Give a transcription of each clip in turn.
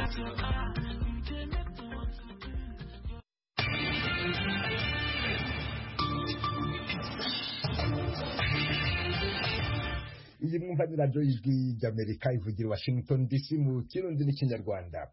iyi mwumva ni radiyo y'ijwi ry'amerika ivugira i washington dc mu kirundi n'ikinyarwanda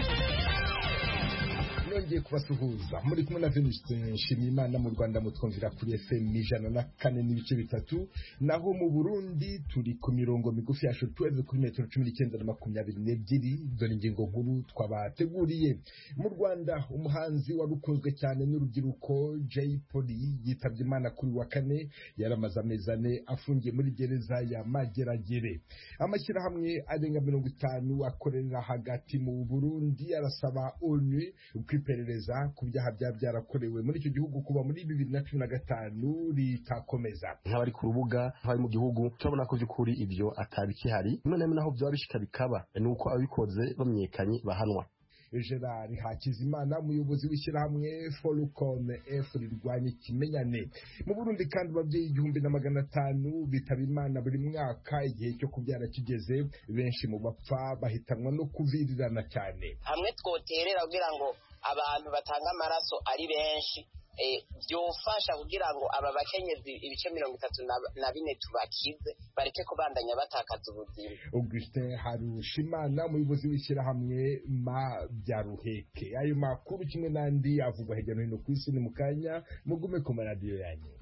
nongeye kubasuhuza muri kumwe na venuste nshimiyimana mu rwanda mutwumvira kuri fm ijana na kane n'ibice bitatu naho mu burundi turi ku mirongo migufi yacu tuweze kuri metero cumi n'icyenda na makumyabiri n'ebyiri dore ingingo nkuru twabateguriye mu rwanda umuhanzi wari ukunzwe cyane n'urubyiruko jay polly yitabye imana kuri wa kane yaramaze amezi ane afungiye muri gereza ya mageragere amashyirahamwe arenga mirongo itanu akorera hagati mu burundi arasaba onu iperereza ku byaha byaba byarakorewe muri icyo gihugu kuva muri bibiri na cumi na gatanu ritakomeza nk'abari ku rubuga nk'abari mu gihugu turabona ko by'ukuri ibyo atabikihari none naho byaba bishika bikaba ni uko ababikoze bamenyekanye bahanwa gerard hakizimana umuyobozi w'ishyirahamwe forucom f rirwanya ikimenyane mu burundi kandi ababyeyi igihumbi na magana atanu bitaba imana buri mwaka igihe cyo kubyara kigeze benshi mu bapfa bahitanwa no kuvirirana cyane hamwe twoterera kugira ngo abantu batanga amaraso ari benshi byofasha kugira ngo aba bakenyezi ibice mirongo itatu na bine tubakize bareke kubandanya batakaza ubuzima augustin harushimana umuyobozi w'ishyirahamwe ma bya ruheke ayo makuru kimwe n'andi avugwa hirya no hino ku isi ni mu kanya mugume ku maradiyo yanyu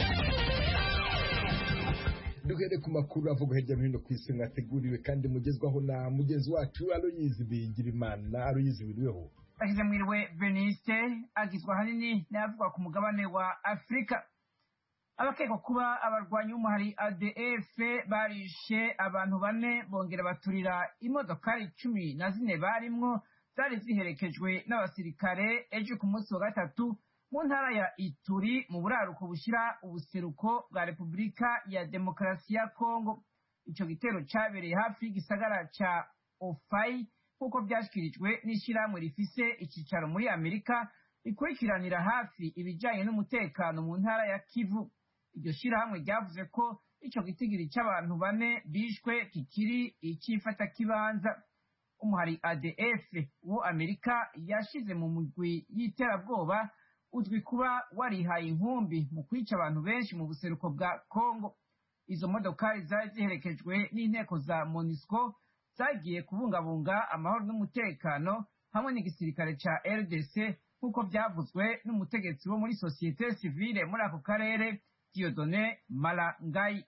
duhere ku makuru avugwa hirya no hino ku isi mwateguriwe kandi mugezwaho na mugenzi wacu aloyizi bigirimana aloyizi biriweho ashyize mwiriwe veniste agizwe ahanini n'ayavugwa ku mugabane wa afurika abakekwa kuba abarwanyi b'umuhari adf barishe abantu bane bongera baturira imodokari cumi na zine barimwo zari ziherekejwe n'abasirikare ejo ku munsi wa gatatu mu ntara ya ituri mu buraruko bushyira ubuseruko bwa repubulika ya demokarasi ya kongo icyo gitero cyabereye hafi y'igisagara cya ofayi nk'uko byashyikirijwe n'ishyirahamwe rifise icyicaro muri amerika rikurikiranira hafi ibijyanye n'umutekano mu ntara ya kivu iryo shyirahamwe ryavuze ko icyo gitigiri cy'abantu bane bishwe kikiri icy'ifatakibanza umuhari adf wo amerika yashyize mu migwi y'iterabwoba uzwi kuba warihaye inkumbi mu kwica abantu benshi mu buseruko bwa kongo izo modokari zari ziherekejwe n'inteko za monisco zagiye kubungabunga amahoro n'umutekano hamwe n'igisirikare ca rdc nk'uko byavuzwe n'umutegetsi wo muri sosiyete sivile muri ako karere diodone malangayi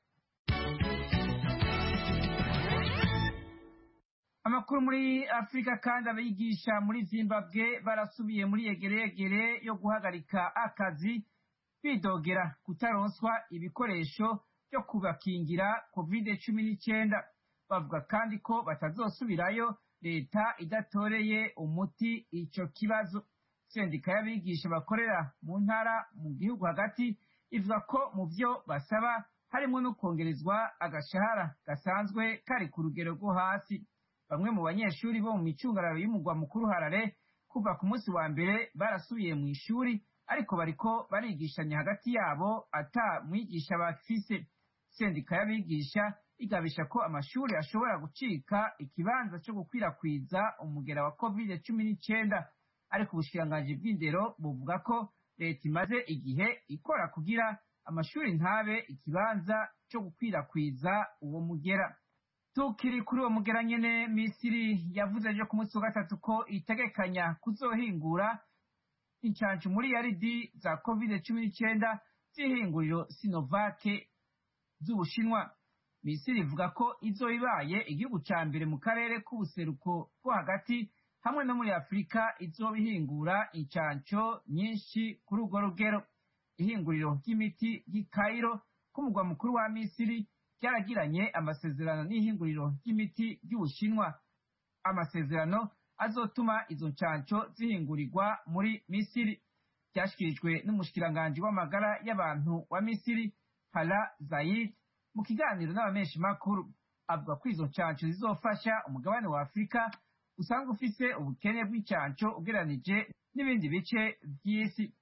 amakuru muri afurika kandi abigisha muri zimbabwe barasubiye muri yegeregere yo guhagarika akazi bidogera kutaronswa ibikoresho byo kubakingira covid cumi n'icyenda bavuga kandi ko batazosubirayo leta idatoreye umuti icyo kibazo sendika y'abigisha bakorera mu ntara mu gihugu hagati ivuga ko mu byo basaba harimo no kongerezwa agashahara gasanzwe kari ku rugero rwo hasi bamwe mu banyeshuri bo mu micungararo y'umugwa mukuru harare kuva ku munsi wa mbere barasubiye mu ishuri ariko bariko barigishanya hagati yabo ata mwigisha bafise sendika y'abigisha igabisha ko amashuri ashobora gucika ikibanza cyo gukwirakwiza umugera wa covid cumi n'icyenda ariko ubushikiranganji bw'indero buvuga ko leta imaze igihe ikora kugira amashuri ntabe ikibanza cyo gukwirakwiza uwo mugera tukiri kuri uwo mugera nyene misiri yavuze ejo ku munsi wa gatatu ko itegekanya kuzohingura incancu muri yaridi za covid cumi n'icyenda z'ihinguriro sinovake z'ubushinwa misiri ivuga ko izo ibaye igihugu ca mbere mu karere k'ubuseruko bwo hagati hamwe no muri afurika izoba ihingura incanco nyinshi kuri urwo rugero ihinguriro ry'imiti ry'i kairo k'umugwa mukuru wa misiri ryaragiranye amasezerano n'ihinguriro ry'imiti ry'ubushinwa amasezerano azotuma izo ncanco zihingurirwa muri misiri byashyikirijwe n'umushikiranganji w'amagara y'abantu wa misiri hala zayid mu kiganiro n'abamenshi makuru avuga ko izo ncanco zizofasha umugabane wa afurika usanzwe ufise ubukene bw'incanco ugereranije n'ibindi bice by'isi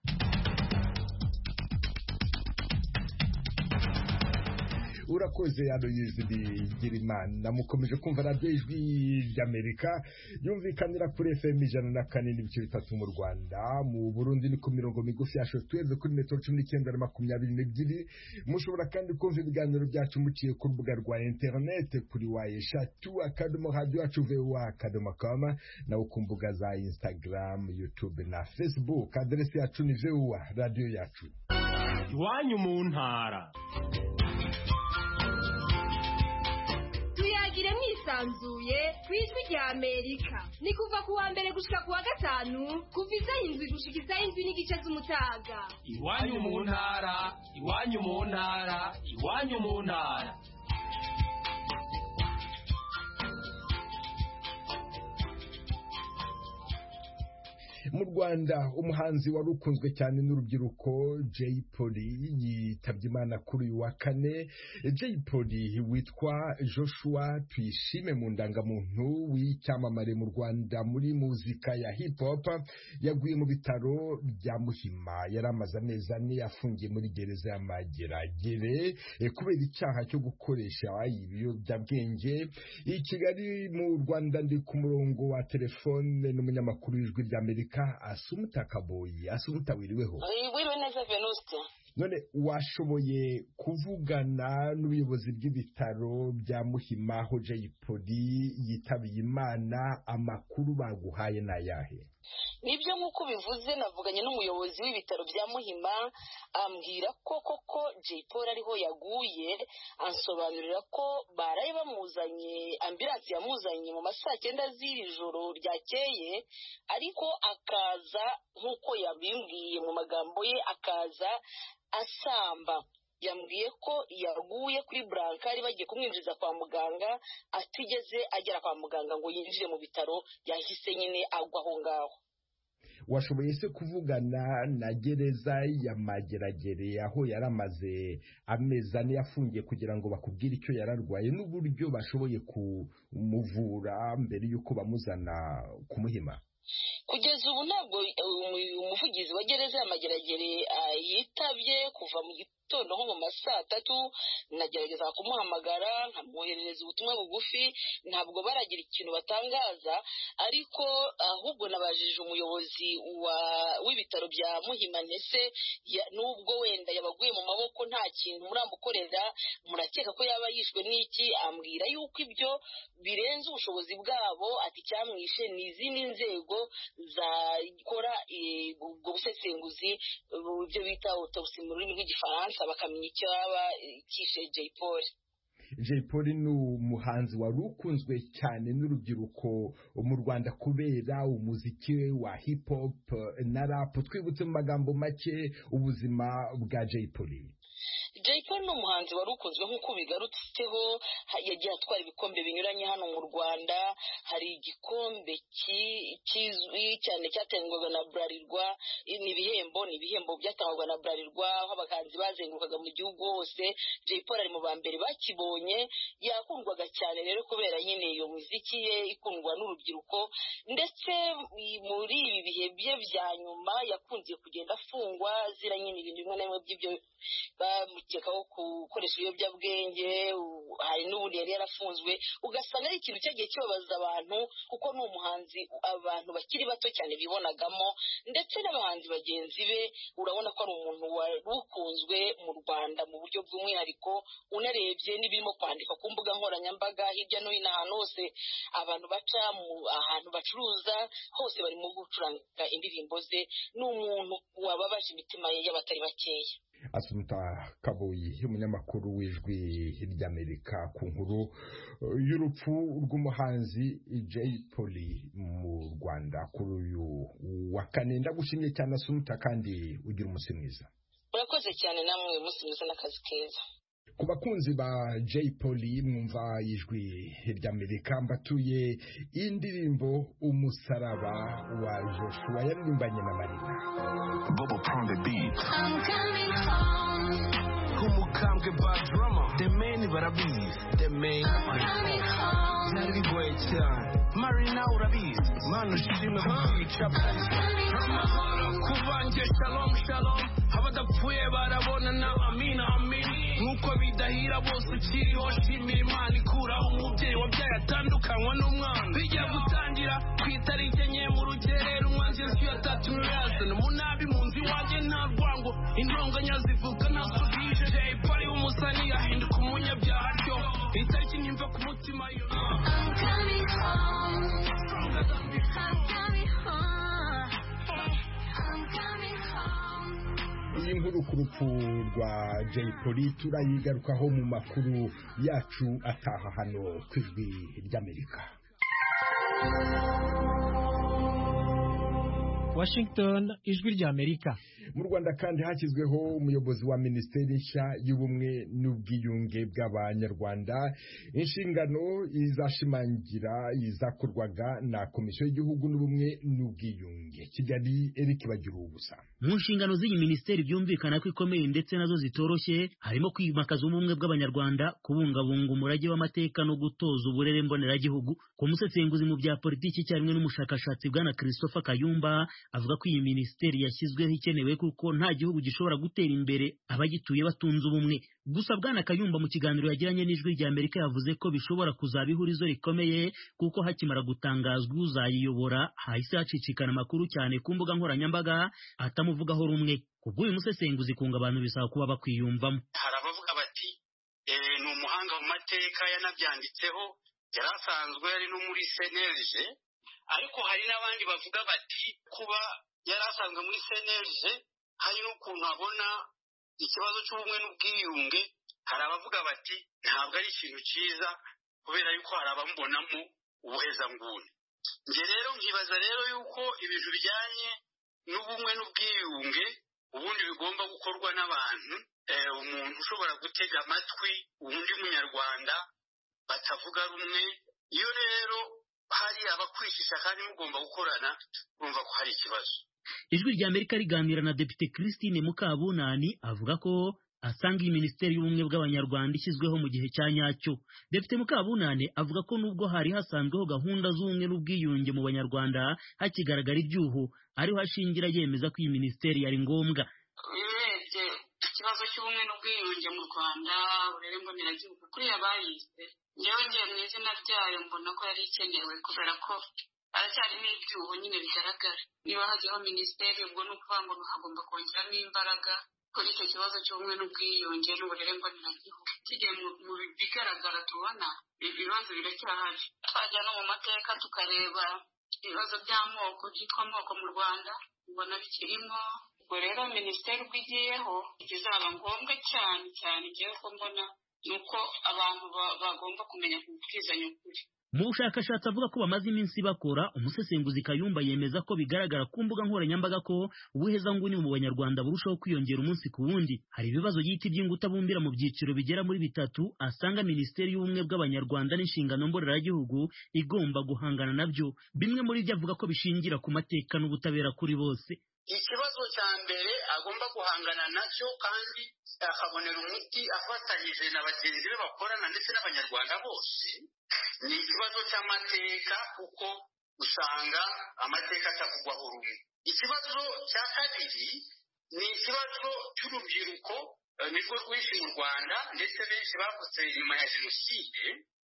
urakoze aloyizi bigirimana mukomeje kumva radiyo ijwi ry'amerika yumvikanira kuri fm ijana na kane n'ibice bitatu mu rwanda mu burundi ni ku mirongo migufi ya shotweve kuri metero cumi n'icyenda na makumyabiri n'ebyiri mushobora kandi kumva ibiganiro byacu muciye ku rubuga rwa interinete kuri wa eshatu akadomo radiyo yacu vuba akadomo kama nawe ku mbuga za instagram youtube na facebook aderesi yacu ni vuba radiyo yacu iwanyu mu ntara tuyagire mwisanzuye ku ijwi rya amerika ni kuva ku wa mbere gushika ku wa gatanu kuva isaha indwi gushika isaha indwi n'igice z'umutaga iwanyu mu ntara iwanyu mu ntara iwanyu mu ntara mu rwanda umuhanzi wari ukunzwe cyane n'urubyiruko jay polly yitabye imana kuri uyu wa kane jay polly witwa joshua tuyishime mu ndangamuntu w'icyamamare mu rwanda muri muzika ya hip hop yaguye mu bitaro bya muhima yari amaze amezi ane afungiye muri gereza y'amageragere eh, kubera icyaha cyo gukoresha ibiyobyabwenge i kigali mu rwanda ndi ku murongo wa telefone n'umunyamakuru w'ijwi ry'amerika asumuta kaboyi asumuta wiriweho wiriwe neza venuste none washoboye kuvugana n'ubuyobozi bw'ibitaro bya muhima aho jay polly yitabiye imana amakuru baguhaye ni ayahe nibyo nk'uko bivuze navuganye n'umuyobozi w'ibitaro bya muhima ambwira ko koko jay paul ariho yaguye ansobanurira ko baraye bamuzanye ambiransi yamuzanye mu ma saa cyenda z'iri joro ryakeye ariko akaza nk'uko yabimbwiye mu magambo ye akaza asamba yambwiye ko yaguye kuri burankari bagiye kumwinjiza kwa muganga atigeze agera kwa muganga ngo yinjire mu bitaro yahise nyine agwa aho ngaho washoboye se kuvugana na gereza ya mageragere aho yari amaze amezi ane yafungiye kugira ngo bakubwire icyo yari arwaye n'uburyo bashoboye kumuvura mbere y'uko bamuzana kumuhima kugeza ubu ntabwo umu- umuvugizi wa gereza ya mageragere ah, yitabye kuva mu gitondo nko mu ma saa tatu nagerageza kumuhamagara nkamwoherereza ubutumwa bugufi ntabwo baragira ikintu batangaza ariko ahubwo nabajije umuyobozi wa- w'ibitaro bya muhima ndetse ya- nubwo wenda yabaguye mu maboko nta kintu muramukorera murakeka ko yaba yishwe n'iki ambwira yuko ibyo birenze ubushobozi bwabo ati icyamwishe ni izindi nzego zakora eh, ubwo busesenguzi eh, ibyo bita autopsy mu rurimi rw'igifaransa bakamenya icyo yaba eh, kishe jay paul jay polly ni umuhanzi wari ukunzwe cyane n'urubyiruko mu rwanda kubera umuziki we wa hip hop na rap twibutse mu magambo make ubuzima bwa jay polly jay paul ni umuhanzi wari ukunzwe nk'uko bigarutseho ha- yagiye atwara ibikombe binyuranye hano mu rwanda hari igikombe ki- kizwi cyane cyatangwaga na burarirwa ni ibihembo ni ibihembo byatangwaga na burarirwa aho abahanzi bazengurukaga mu gihugu hose jay paul ari mu ba mbere bakibonye yakundwaga cyane rero kubera nyine iyo muziki ye ikundwa n'urubyiruko ndetse i- muri ibi bihe bye bya nyuma yakunze kugenda afungwa zira nyine ibintu bimwe na bimwe by'ibyo bamukekaho gukoresha ibiyobyabwenge u- hari n'ubundi yari yarafunzwe ugasanga ari ikintu cyagiye kibabaza abantu kuko ni umuhanzi abantu bakiri bato cyane bibonagamo ndetse n'abahanzi bagenzi be urabona ko ari umuntu wari ukunzwe mu rwanda mu buryo bw'umwihariko unarebye n'ibirimo kwandikwa ku mbuga nkoranyambaga hirya no hino ahantu hose abantu baca mu ahantu bacuruza hose barimo gucuranga indirimbo ze ni umuntu wababaje imitima y'abatari bakeya asumuta kaboyi umunyamakuru w'ijwi ry'amerika ku nkuru eh, y'urupfu rw'umuhanzi jay polly mu rwanda kuri uyu wa kane ndagushimye cyane asumuta kandi ugira umunsi mwiza murakoze cyane namwe umunsi mwiza n'akazi keza ku bakunzi ba jay polly mwumva ijwi ry'amerika mbatuye indirimbo umusaraba wa joshua yaririmbanye na marina Bobo Prong the beat. I'm coming home. Umukambwe ba drama. The main barabizi. The main. I'm coming home. Byari bigoye cyane. marina urabizi mana ushimwe kwica amahoro kuvange shalom shalom abadapfuye barabonana amina amina nk'uko bidahira bose ukiriho shimira imana ikuraho umubyeyi wabyaye atandukanywa n'umwana bijya gutangira ku itariki enye mu rugerero umwanzi yesu yatatumye yazana umunabi mu nzu iwanjye nta rwango intonganya zivuga ntasubije jay pari w'umusani yahinduka umunyabyaha atyo itariki ntimva ku mutima yo I'm coming home. I'm coming home. I'm coming home. iyi nkuru ku rupfu rwa jay polly turayigarukaho mu makuru yacu ataha hano ku ijwi ry'amerika Washington ijwi rya Amerika mu rwanda kandi hashyizweho umuyobozi wa minisiteri nshya y'ubumwe n'ubwiyunge bw'abanyarwanda inshingano izashimangira izakorwaga na komisiyo y'igihugu n'ubumwe n'ubwiyunge kigali eric bagira ubusa mu nshingano z'iyi minisiteri byumvikana ko ikomeye ndetse nazo zitoroshye harimo kwimakaza ubumwe bw'abanyarwanda kubungabunga umurage w'amateka no gutoza uburere mboneragihugu ku musesenguzi mu bya politiki icyarimwe n'umushakashatsi bwana christopher kayumba avuga ko iyi minisiteri yashyizweho ikenewe kuko nta gihugu gishobora gutera imbere abagituye batunze ubumwe gusa bwana kayumba mu kiganiro yagiranye n'ijwi rya amerika yavuze ko bishobora kuzaba ihurizo rikomeye kuko hakimara gutangazwa uzayiyobora hahise hacicikana amakuru cyane ku mbuga nkoranyambaga atamuvugaho rumwe kubw'uyu musesenguzi kunga abantu bisaba kuba bakwiyumvamo hari abavuga bati "Eh, ni umuhanga mu mateka yanabyanditseho yari asanzwe ari no muri senerije ariko hari n'abandi bavuga bati kuba yari asanzwe muri senerije hari n'ukuntu abona ikibazo cy'ubumwe n'ubwiyunge hari abavuga bati ntabwo ari ikintu cyiza kubera yuko hari abamubonamo ubuhezanguni njye rero nkibaza rero yuko ibintu bijyanye n'ubumwe n'ubwiyunge ubundi bigomba gukorwa n'abantu eh, umuntu ushobora gutega amatwi undi munyarwanda batavuga rumwe iyo rero hari abakwishisha kandi mugomba gukorana urumva ko hari ikibazo ijwi rya amerika riganira na depite christine mukabunani avuga ko asanga iyi minisiteri y'ubumwe bw'abanyarwanda ishyizweho mu gihe cya nyacyo depite mukabunani avuga ko nubwo hari hasanzweho gahunda z'ubumwe n'ubwiyunge mu banyarwanda hakigaragara ibyuho ariho ashingira yemeza ko iyi minisiteri yari ngombwa urebye ikibazo cy'ubumwe n'ubwiyunge mu rwanda uburere mboneragihugu kuriya bayize njyewe ngiye mu izina ryayo mbona ko yari ikenewe kubera ko haracyarimo ibyuho nyine bigaragara niba hajyaho minisiteri ubwo ni ukuvuga ngo hagomba kongeramo imbaraga kuri icyo kibazo cy'ubumwe n'ubwiyunge n'uburere mboneragihugu kigiye mu mu bigaragara tubona ibibazo biracyahari twajya no mu mateka tukareba ibibazo by'amoko byitwa amoko mu rwanda mbona bikirimo ubwo rero minisiteri ubwo igiyeho ikizaba ngombwa cyane cyane ngewe ko mbona ni uko abantu ba- bagomba kumenya kubwizanya ukuri mu bushakashatsi avuga ko bamaze iminsi bakora umusesenguzi kayumba yemeza ko bigaragara ku mbuga nkoranyambaga ko ubuhezanguni mu banyarwanda burushaho kwiyongera umunsi ku wundi hari ibibazo y'iti by'inguta bumbira mu byiciro bigera muri bitatu asanga minisiteri y'ubumwe bw'abanyarwanda n'inshingano mboneragihugu igomba guhangana nabyo bimwe muri byo avuga ko bishingira ku mateka n'ubutabera kuri bose ikibazo cya mbere agomba guhangana nacyo kandi akabonera umuti afatanyije na bagenzi be bakorana ndetse n'abanyarwanda bose ni ikibazo cy'amateka kuko usanga amateka atavugwaho rumwe ikibazo cya kabiri ni ikibazo cy'urubyiruko eh, nirwo rwinshi mu rwanda ndetse benshi bavutse nyuma ya jenoside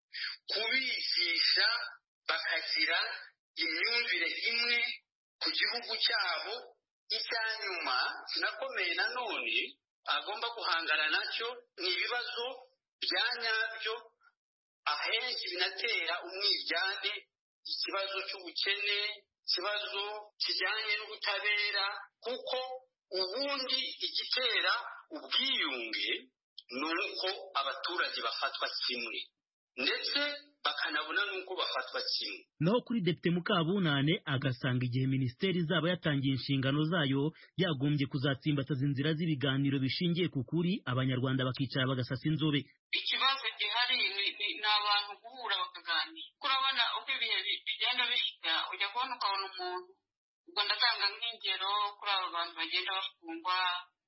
kubigisha bakagira imyumvire imwe ku gihugu cyabo icya nyuma kinakomeye nanone agomba guhangana nacyo ni ibibazo bya nyabyo ahenshi binatera umwiryane ikibazo cy'ubukene ikibazo kijyanye n'ubutabera kuko ubundi igitera ubwiyunge ni uko abaturage bafatwa kimwe ndetse bakanabona n'uko bafatwa kimwe naho kuri depite mukabunane agasanga igihe minisiteri izaba yatangiye inshingano zayo yagombye kuzatsimbataza inzira z'ibiganiro bishingiye ku kuri abanyarwanda bakicara bagasasa inzobe ikibazo gihari ni ni- ni abantu guhura bakaganira kuko urabona uko ibihe bi- bigenda bishira ujya kubona ukabona umuntu ubwo ndatanga nk'ingero kuri aba bantu bagenda bafungwa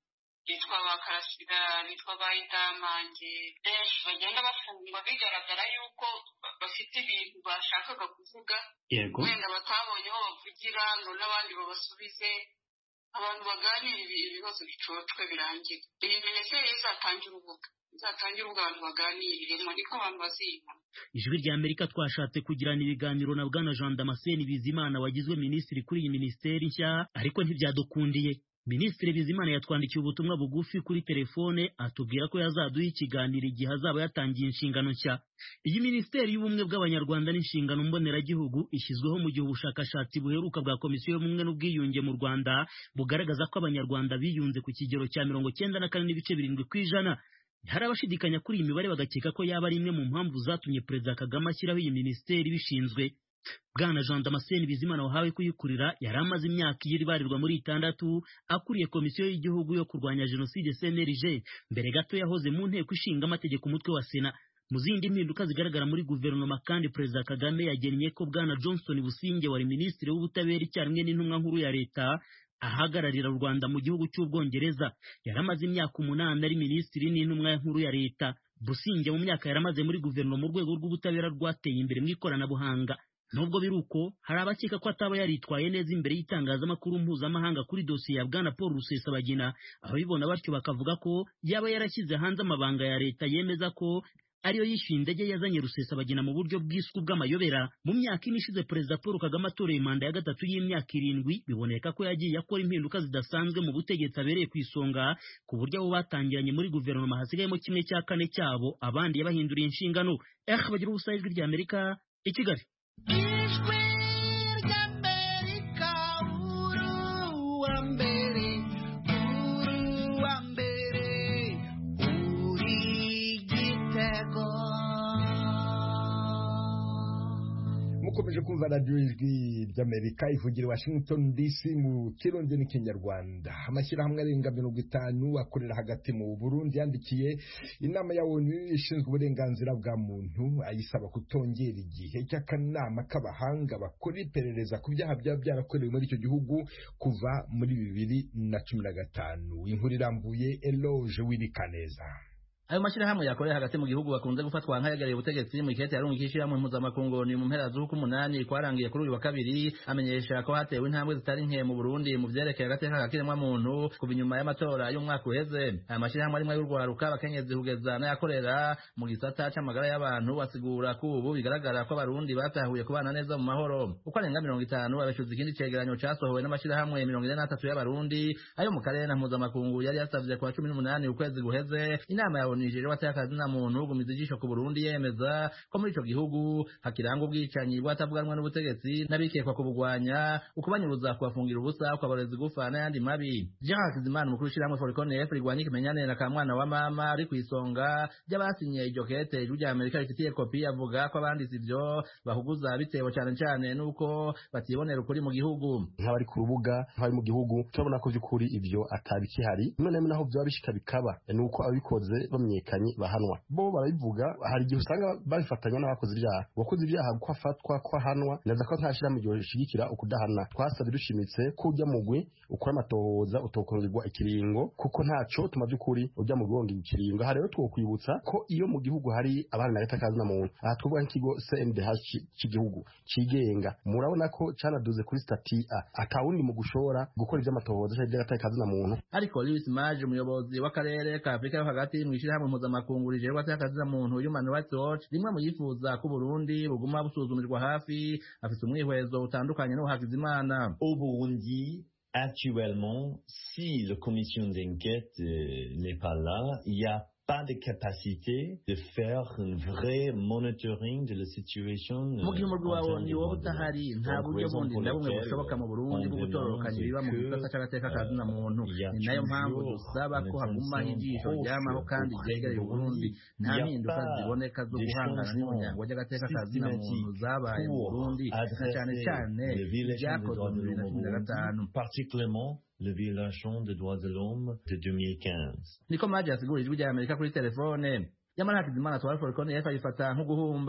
bitwa ba karasira bitwa ba idamange benshi bagenda bafungwa bigaragara yuko bafite ibintu bashakaga kuvuga yego wenda batabonye aho bavugira ngo n'abandi babasubize abantu baganira ibibazo bicocwe birangira iyi minisiteri izatangira urubuga izatangira urubuga abantu baganiriremo niko abantu bazibona ijwi rya amerika twashatse kugirana ibiganiro na bwana jean damascene bizimana wagizwe minisitiri kuri iyi minisiteri nshya ariko ntibyadukundiye minisitiri bizimana yatwandikiye ubutumwa bugufi kuri telefone atubwira ko yazaduha ikiganiro igihe azaba yatangiye inshingano nshya iyi minisiteri y'ubumwe bw'abanyarwanda n'inshingano mboneragihugu ishyizweho mu gihe ubushakashatsi buheruka bwa komisiyo y'ubumwe n'ubwiyunge mu rwanda bugaragaza ko abanyarwanda biyunze ku kigero cya mirongo cyenda na kane n'ibice birindwi ku ijana hari abashidikanya kuri iyi mibare bagakeka ko yaba ari imwe mu mpamvu zatumye perezida kagame ashyiraho iyi minisiteri bishinzwe bwana jean damascene bizimana wahawe kuyikurira yari amaze imyaka iyiri ibarirwa muri itandatu akuriye komisiyo y'igihugu yo kurwanya jenoside cnlg mbere gato yahoze mu nteko ishinga amategeko umutwe wa sena mu zindi mpinduka zigaragara muri guverinoma kandi perezida kagame yagennye ko bwana johnson businge wari minisitiri w'ubutabera icyarimwe n'intumwa nkuru ya leta ahagararira u rwanda mu gihugu cy'ubwongereza yari amaze imyaka umunani ari minisitiri n'intumwa nkuru ya leta businge mu myaka yari amaze muri guverinoma urwego rw'ubutabera rwateye imbere mu ikoranabuhanga nubwo biri uko hari abakeka ko ataba yaritwaye neza imbere y'itangazamakuru mpuzamahanga kuri dosiye ya bwana paul rusesabagina ababibona batyo bakavuga ko yaba yarashyize hanze amabanga ya leta yemeza ko ariyo yishyuye indege yazanye rusesabagina mu buryo bwiswe bw'amayobera mu myaka ine ishize perezida paul kagame atoreye manda ya gatatu y'imyaka irindwi biboneka ko yagiye akora impinduka zidasanzwe mu butegetsi abereye ku isonga ku buryo abo batangiranye muri guverinoma hasigayemo kimwe cya kane cyabo abandi yabahinduriye inshingano eh bagira ubusa ijwi rya amerika i kigali ijwi ry'amerika uruwa mbere uruwa mbere uri igitego mukomeje kumva radiyo ijwi ry'amerika ivugira i washington dc mu kirundi n'ikinyarwanda amashyirahamwe arenga mirongo itanu akorera hagati mu burundi yandikiye inama ya onu ishinzwe uburenganzira bwa muntu ayisaba kutongera igihe cy'akanama k'abahanga bakora iperereza ku byaha byaba byarakorewe muri icyo gihugu kuva muri bibiri na cumi na gatanu inkuru irambuye eloge wirikaneza ayo mashyirahamwe yakorera hagati mu gihugu bakunze gufatwa nk'ayegereye ubutegetsi mu ikete yarunga ishyirahamwe mpuzamakungu ni mu mpera z'uku umunani kwarangiye kuri uyu wa kabiri amenyesha ko hatewe intambwe zitari nke mu burundi mu byerekeye agateka k'akiremwamuntu kuva inyuma y'amatora y'umwaka uheze aya mashyirahamwe arimwe y'urwaruka abakenyezi kugeza n'ayakorera mu gisata c'amagara y'abantu basigura ko ubu bigaragara ko abarundi batahuye kubana neza mu mahoro uko arenga mirongo itanu abeshuza ikindi cegeranyo casohowe n'amashyirahamwe mirongo ine n'atatu y'abarundi ayo mu karere na mpuzamakungu yari yasavye kwa cumi n'umunani ukwezi guheze inama ya Nigeria watakaza na muntu gumiza ijisho ku Burundi yemeza ko muri ico gihugu hakiranga ubwicanyi bwatavuganwa n'ubutegetsi n'abikekwa kubugwanya ukubanyuruza kubafungira ubusa ukabareza igufa n'ayandi mabi Jean Hakizimana umukuru w'ishyirahamwe Foricon F rigwanya ikimenyane na kamwana wa mama ari kw'isonga ry'abasinye iryo kete ijwi rya Amerika rifitiye kopi avuga ko abanditse ivyo bahuguza bitewe cane cane nuko batibonera ukuri mu gihugu nk'abari ku rubuga nk'abari mu gihugu turabona ko by'ukuri ibyo atabikihari none naho byaba bishika bikaba ni uko ababikoze bamenyekanye bahanwa bo barabivuga hari igihe usanga babifatanya n'abakoze ibyaha uwakoze ibyaha ko afatwa ko ahanwa neza ko nta shyirahamwe igihe rishigikira ukudahana twasabye dushimitse ko ujya mugwi ukora amatohoza utokongerwa ikiringo kuko ntaco tuma by'ukuri ujya mu guhonga ikiringo aha rero twokwibutsa ko iyo mu gihugu hari abana na leta kazi na muntu aha twavuga nk'ikigo CNDH cy'igihugu cigenga murabona ko canaduze kuri stati A atawundi mu gushora gukora ivy'amatohoza cyangwa ivy'agateka kazi na muntu ariko Louis Mage umuyobozi w'akarere ka Afrika yo hagati mu ishyirahamwe mpuzamakungu rijerwa agateka muntu Human Rights Watch rimwe mu yifuza ko Burundi buguma busuzumirwa hafi afite umwihwezo utandukanye n'uhakizimana au Burundi actuellement si la commission d'enquête euh, n'est pas là il y a pas de capacité de faire un vrai monitoring de la situation mu gihe umurwi wawe ni wowe udahari nta buryo bundi na bumwe bushoboka mu burundi bwo gutororokanya ibiba mu gisata c'agateka ka zina muntu ni nayo mpamvu dusaba ko hagumaho ijisho ryamaho kandi ryegereye uburundi nta mpinduka ziboneka zo guhangana n'umuryango ry'agateka ka zina muntu zabaye mu burundi na cane cane ibyakozwe mu bibiri na cumi na gatanu particulièrement le violation des droits de l'homme de 2015. niko maji yasigura ijwi rya amerika kuri telefone nyamara hakizimana twari forikoni yesu ayifata nk'uguhumba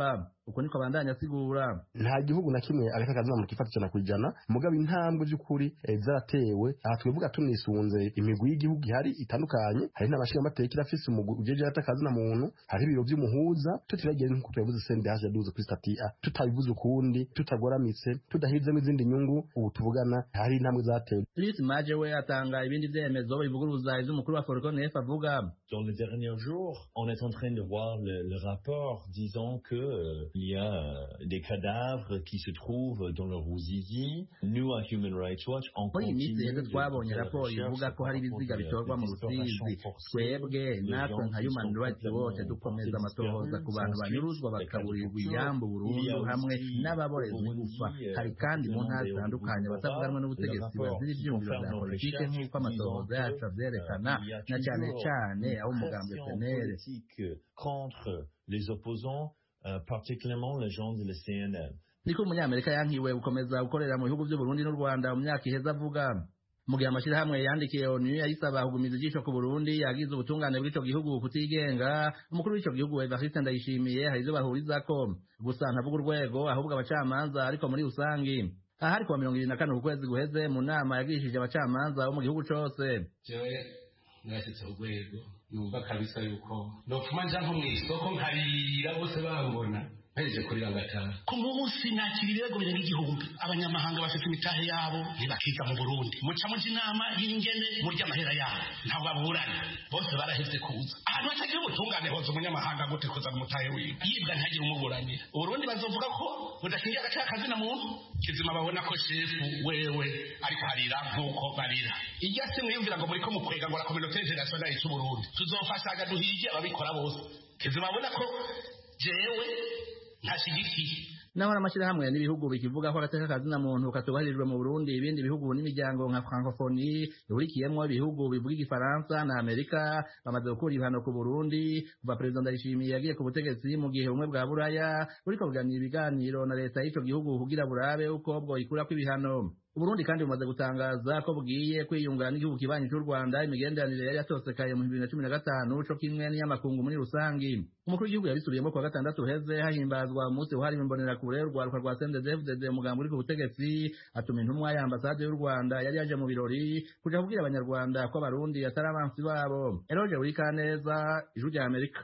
uko niko abandanya asigura nta gihugu na kimwe agata kazina kifata ijana ku ijana mugabo intambwe by'ukuri eh, zaratewe aha twivuga tunisunze imigwi y'igihugu ihari itandukanye hari n'abashinga amateka irafise umugwi ujeje hata kazina muntu hari ibiro vy'umuhuza tutiragiye nk'uko tubivuze CNDH yaduze kuri stati A tutabivuze ukundi tutagoramitse tudahizemo izindi nyungu ubu tuvugana hari intambwe zatewe Louis Maje we atanga ibindi vyemezo bivuguruza ivy'umukuru wa Forconef avuga Dans les derniers jours, on est en train de voir le, le rapport disant que euh, il y a euh, des cadavres qui se trouvent dans le Ruzizi. Nous, à Human Rights Watch, on muri iyi minsi continue rero de twabonye faire raporo recherche ivuga ko par hari rapport ibiziga de- bitorwa de mu rusizi disparition forcée, twebwe de natwe gens nka qui human sont rights watch complètement dukomeza portés amatohoza disparus, ku bantu sans banyuruzwa suite, bakaburirwa des iyambu Il y burundu a hamwe aussi n'ababorezwa au igufa Burundi, hari euh, kandi mu ntara précisément zitandukanye des batavuganwa n'ubutegetsi rapport bazira qui ivyumviro vya concerne nos politike recherches nk'uko amatohoza disant yacu que, avyerekana euh, il y a na cane toujours cane une aho umugambi pression PNL politique contre les opposants, euh, particulièrement les gens de la CNL. niko umunyamerika yankiwe gukomeza gukorera mu bihugu by'uburundi n'u rwanda mu myaka iheze avuga mu gihe amashyirahamwe yandikiye onu yayisaba kugumiza ijisho ku burundi yagize ubutungane bw'ico gihugu kutigenga umukuru w'ico gihugu evariste ndayishimiye hari ivyo bahurizako gusa ntavuga urwego ahubwo abacamanza ariko muri rusangi aha ari kuwa mirongo ibiri na kane ku kwezi guheze mu nama yagirishije abacamanza bo mu gihugu cose jewe narashitse urwego numva kabisa yuko nopfuma nja nko mw'isoko nkarira bose bambona mpejeje kurira ngataha ku munsi nakira ibirego birenga igihumbi abanyamahanga bafite imitahe yabo ntibakiga mu burundi muca muja inama y'ingene murya amahera yabo ntabwo baburana bose barahevye kuza ahantu hatagira ubutungane hoza umunyamahanga gute kuzana umutahe wiwe yibwa ntagire umuburanira uburundi bazovuga ko budakingiye agaciro kazina muntu kizima babona ko shefu wewe ariko harira nk'uko barira irya si mwiyumvira ngo muriko mukwega ngo la communauté internationale c'uburundi tuzofashaga duhige ababikora bose kizima babona ko jewe ntashyigikiye naho n'amashyirahamwe n'ibihugu bikivuga ko agateka kazina muntu katubahirijwe mu Burundi ibindi bihugu n'imiryango nka Francophonie ihurikiyemwo ibihugu bivuga igifaransa na Amerika bamaze gukura ibihano ku Burundi kuva perezida Ndayishimiye yagiye ku butegetsi mu gihe ubumwe bwa Buraya buriko buganira ibiganiro na leta y'ico gihugu kugira burabe uko bwoyikurako ibihano Uburundi kandi bumaze gutangaza ko bugiye kwiyunga n'igihugu kibanyi cy'u Rwanda imigenderanire yari yatosekaye mu 2015 co kimwe n'iy'amakungu muri rusangi umukuru w'igihugu yabisubiyemo kuwa gatandatu heze hahimbazwa umunsi wahariwe imbonerakure urwaruka rwa CNDD-FDD umugambi uri ku butegetsi atuma intumwa ya ambasade y'u Rwanda yari yaje mu birori kuja kubwira abanyarwanda ko abarundi atari abansi babo Eroge Urikaneza ijwi rya Amerika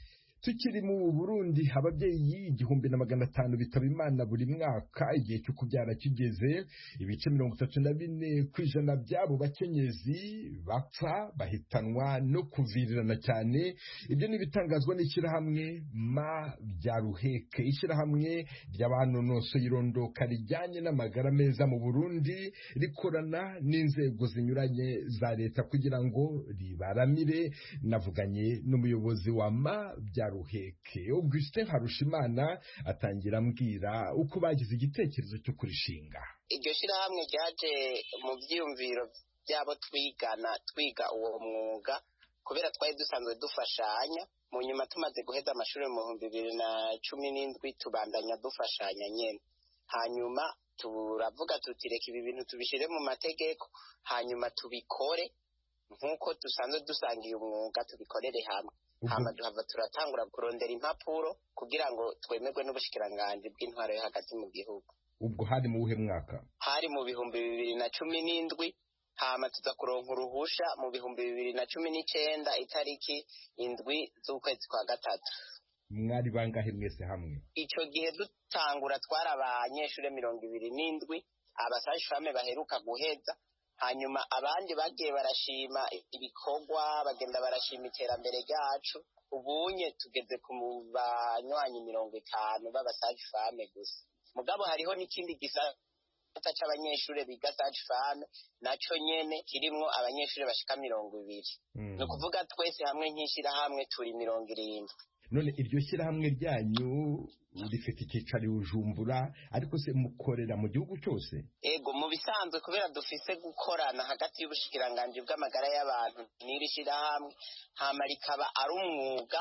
tukiri mu burundi ababyeyi igihumbi na magana atanu bitaba imana buri mwaka igihe cyo kubyara kigeze ibice mirongo itatu na bine ku ijana by'abo bakenyezi bapfa bahitanwa no kuvirirana cyane ibyo ni ibitangazwa n'ishyirahamwe ma bya ruheke ishyirahamwe ry'abanonosoye irondoka rijyanye n'amagara meza mu burundi rikorana n'inzego zinyuranye za leta kugira ngo ribaramire navuganye n'umuyobozi wa ma bya ruheke augustin harushimana atangira ambwira uko bagize igitekerezo cyo kurishinga iryo shyirahamwe ryaje mu byiyumviro by'abo twigana twiga uwo mwuga kubera twari dusanzwe dufashanya mu nyuma tumaze guheza amashuri mu bihumbi bibiri na cumi n'indwi tubandanya dufashanya nyine hanyuma turavuga tuti reka ibi bintu tubishyire mu mategeko hanyuma tubikore nk'uko dusanzwe dusangiye umwuga tubikorere hamwe hama duhava turatangura kurondera impapuro kugira ngo twemerwe n'ubushikiranganji bw'intwaro yo hagati mu gihugu ubwo hari mu wuhe mwaka hari mu bihumbi bibiri na cumi n'indwi hama tuza kuronka uruhusha mu bihumbi bibiri na cumi n'icenda itariki indwi z'ukwezi kwa gatatu mwari bangahe mwese hamwe ico gihe dutangura twari abanyeshure mirongo ibiri n'indwi abasashifame baheruka guheza hanyuma abandi bagiye barashima ibikorwa bagenda barashima iterambere ryacu ubunye tugeze ku banywanyi mirongo itanu b'abasajifame gusa mugabo hariho n'ikindi gisata c'abanyeshure biga sajifame naco nyene kirimwo abanyeshure bashika mirongo ibiri ni ukuvuga twese hamwe nk'ishirahamwe turi mirongo irindwi none iryo shyirahamwe ryanyu rifite icyicaro i bujumbura ariko se mukorera mu gihugu cyose ego mu bisanzwe kubera dufise gukorana hagati y'ubushikiranganji bw'amagara y'abantu n'iri shyirahamwe hama rikaba ari umwuga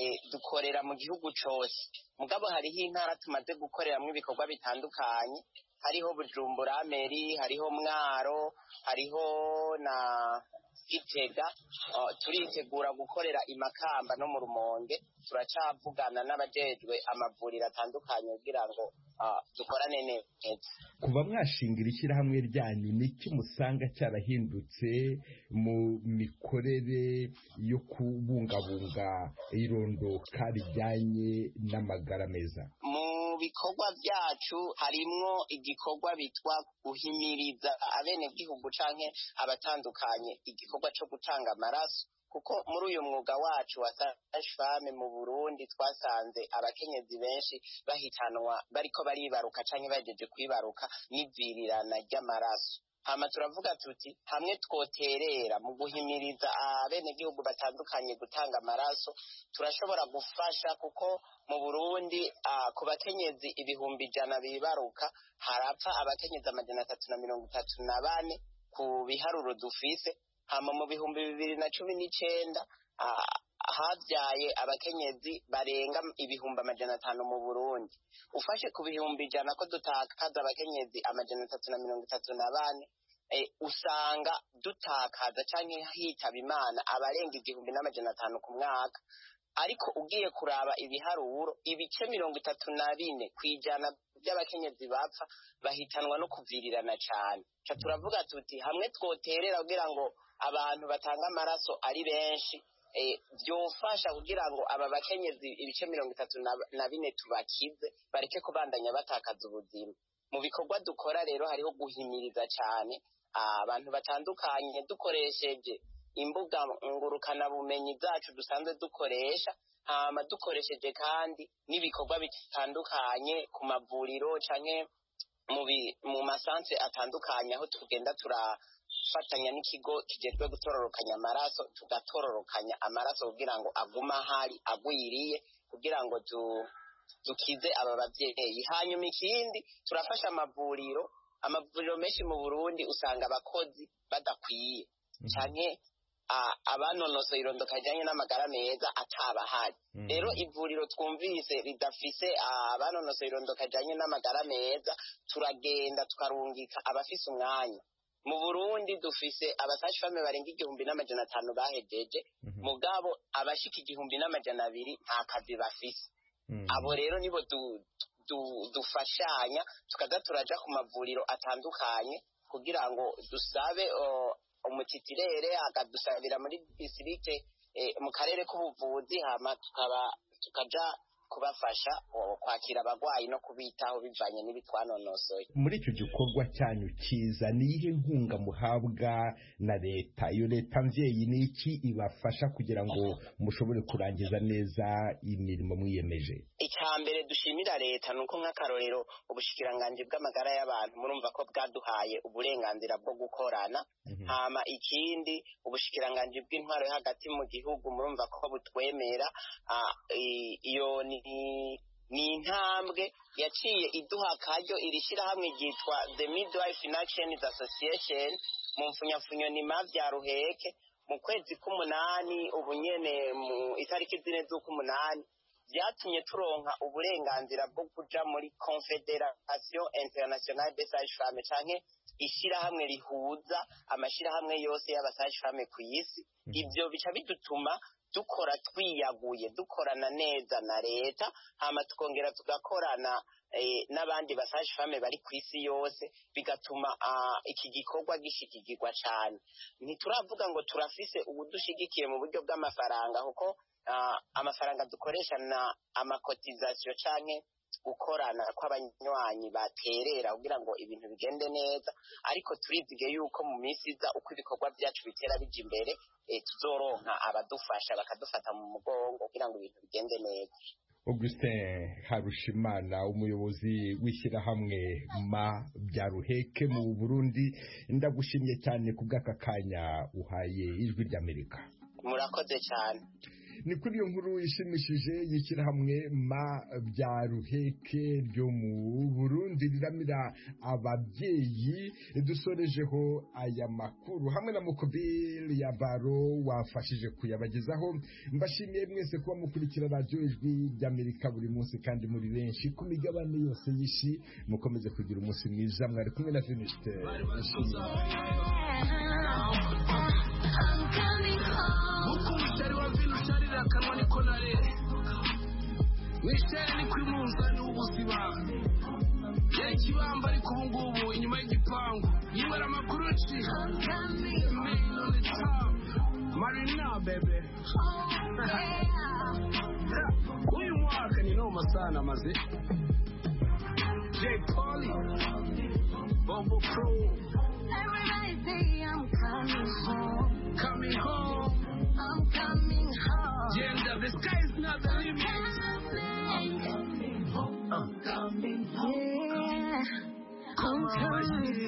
dukorera mu gihugu cyose mugabo hariho intara tumaze gukoreramwo ibikorwa bitandukanye hariho bujumbura meri hariho mwaro hariho na gitega uh, turitegura gukorera imakamba no mu rumonge turacavugana n'abajejwe amavuriro atandukanye kugira ngo uh, dukorane neza kuva mwashingira ishyirahamwe ryanyu niki musanga cyarahindutse mu mikorere yo kubungabunga irondoka rijyanye n'amagara meza mu bikorwa byacu harimwo igikorwa bitwa guhimiriza abenegihugu canke abatandukanye igikorwa co gutanga amaraso kuko muri uyu mwuga wacu wa sashfame mu Burundi twasanze abakenyezi benshi bahitanwa bariko baribaruka canke bagejeje kwibaruka n'ivirirana ry'amaraso hama turavuga tuti hamwe twoterera mu guhimiriza abenegihugu batandukanye gutanga amaraso turashobora gufasha kuko mu Burundi uh, ku bakenyezi ibihumbi ijana bibaruka harapfa abakenyezi amajana atatu na mirongo itatu na bane ku biharuro dufise hama mu bihumbi bibiri na cumi n'icenda uh, habyaye abakenyezi barenga ibihumbi amajana atanu mu Burundi ufashe ku bihumbi ijana ko dutakaza abakenyezi amajana atatu na mirongo itatu na bane e, usanga dutakaza canke hitaba imana abarenga igihumbi n'amajana atanu ku mwaka ariko ugiye kuraba ibiharuro ibice mirongo itatu na bine kwijana by'abakenyezi bapfa bahitanwa no kuvirirana cane ca turavuga tuti hamwe twoterera kugira ngo abantu batanga amaraso ari benshi byofasha kugira ngo aba bakenyezi ibice mirongo itatu na bine tubakize bareke kubandanya batakaza ubuzima mu bikorwa dukora rero hariho guhimiriza cyane abantu batandukanye dukoresheje imbuga ngurukanabumenyi zacu dusanzwe dukoresha hama dukoresheje kandi n'ibikorwa bitandukanye ku mavuriro canke mu masanse atandukanye aho tugenda tura fatanya n'ikigo kijejwe gutororokanya amaraso tugatororokanya amaraso kugira ngo agume ahari agwiriye kugira ngo dukize aba babyeyi hanyuma ikindi turafasha amavuriro amavuriro menshi mu burundi usanga abakozi badakwiye canke abanonosoye irondoka rijanye n'amagara meza atabahari rero ivuriro twumvise ridafise abanonosoye irondoka rijanye n'amagara meza turagenda tukarungika abafise umwanya mu burundi dufise abasashifame barenga igihumbi n'amajana atanu bahejeje mugabo abashika igihumbi n'amajana abiri nta kazi bafise abo rero nibo dufashanya tukaza turaja ku mavuriro atandukanye kugira ngo dusabe umutitirere akadusabira muri disirikte mu karere k'ubuvuzi hama tukaba tukaja kubafasha kwakira abagwayi no kubitaho bivanye n'ibitwanonosoye muri icyo gikorwa cyanyu cyiza ni iyihe nkunga muhabwa na leta iyo leta mvyeyi ni iki ibafasha kugira ngo mushobore kurangiza neza imirimo mwiyemeje icya mbere dushimira leta ni uko nk'akarorero ubushikiranganji bw'amagara y'abantu murumva ko bwaduhaye uburenganzira bwo gukorana hama ikindi ubushikiranganji bw'intwaro yo hagati mu gihugu murumva ko butwemera iyo ni ni intambwe yaciye iduha akaryo iri shyirahamwe ryitwa the midwife in action association mu mfunyafunyo ni mavya ruheke mu kwezi k'umunani ubu nyene mu itariki zine z'uk'umunani byatumye turonka uburenganzira bwo kuja muri confederation internationale des sages-femmes canke ishirahamwe rihuza amashirahamwe yose y'abasage-femmes ku isi ivyo bica bidutuma dukora twiyaguye dukorana neza na leta hama tukongera tugakorana n'abandi basaje fame bari ku isi yose bigatuma iki gikorwa gishigikirwa cyane ntituravuga ngo turafise ubudushigikiye mu buryo bw'amafaranga kuko amafaranga dukoresha na amakotizasiyo canke gukorana kw'abanywanyi baterera kugira ngo ibintu bigende neza ariko turizige yuko mu minsi iza uko ibikorwa byacu bitera bija imbere tuzoronka abadufasha bakadufata mu mugongo kugira ngo ibintu bigende neza Augustin Harushimana umuyobozi w'ishyirahamwe ma bya ruheke mu Burundi ndagushimye cyane ku bw'aka kanya uhaye ijwi ry'Amerika murakoze cyane ni kuri iyo nkuru ishimishije y'ishyirahamwe ma bya ruheke ryo mu burundi riramira ababyeyi dusorejeho aya makuru hamwe na mukobili ya baro wafashije kuyabagezaho mbashimiye mwese kuba mukurikira radiyo ijwi ry'amerika buri munsi kandi muri benshi ku migabane yose y'isi mukomeze kugira umunsi mwiza mwari kumwe na venuste uko umushari wa vino usharira akanwa niko narere mwisheri ni kuri munzani w'ubuzima ya kibamba ariko ubu ngubu inyuma y'igipangu yibara amakuru ci marina bebe uyu mwaka ni noma sana maze J Polly Bobo Pro Everybody say I'm coming home. coming home I'm coming home. Gender, the sky is not the limit I'm coming home. Yeah. I'm coming